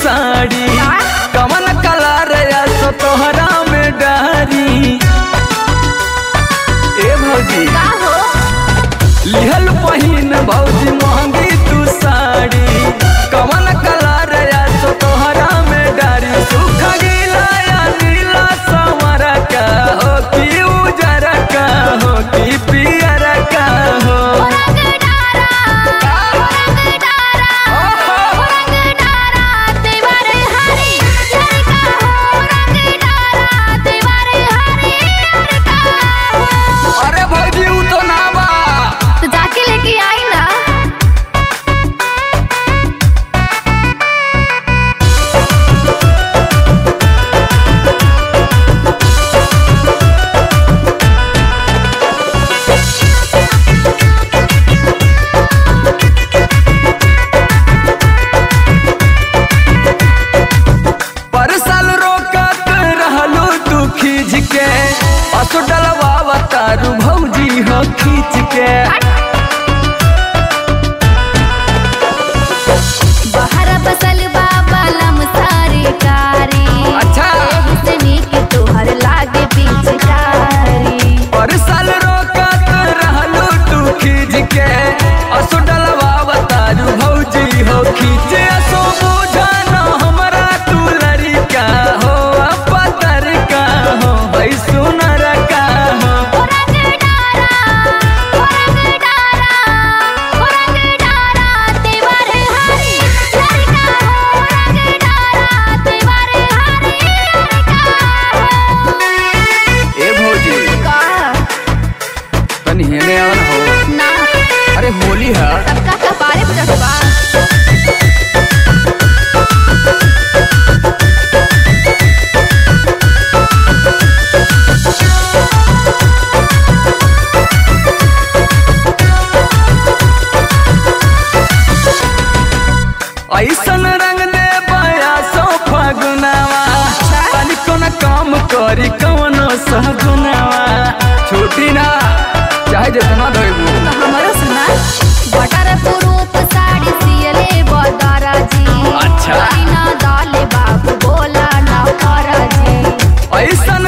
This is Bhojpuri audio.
साड़ी कवन कलर या सो तोहरा में डारी ए भौजी का हो लिहल पहिन भौजी महंगी तू साड़ी कवन कलर या सो तोहरा में डारी सुख गीला या नीला संवर का हो कि उजर का हो कि पियर का हो रंग डारा रंग डारा रंग डारा तेवर हरी लड़का हो रंग डारा तेवर हरी लड़का हो अरे भौजी उ तो ना बा तो जाके लेके आई ना पर साल रोकत रहलू तू खींच के असो डलवा तारू भौजी हो खींच के बाहर बसल बाबा लम सारी कारी अच्छा। हुसनी के तोहर लागे पिचकारी पर साल रोकत रहलू तू खींच के असो डलवा तारू भौजी हो खींच असो बुझा न हमरा तू लड़का हो पतर का हो भाई सुनर का हो रंग डारा रंग डारा रंग डारा तेवर हरी लड़का हो रंग डारा तेवर हरी लड़का हो ए भौजी का तनी हेने आवन हो ना अरे होली है सबका कपारे पे चढ़वा ऐसन रंग दे बया सो फगुनावा पानी कोना काम करी कवनो सगुनावा छोटी ना चाहे जितना धोइबू तो हमारो सुना बटर पुरूप साड़ी सियले बदारा जी अच्छा। ना दाले बाबू बोला ना करा जी ऐसन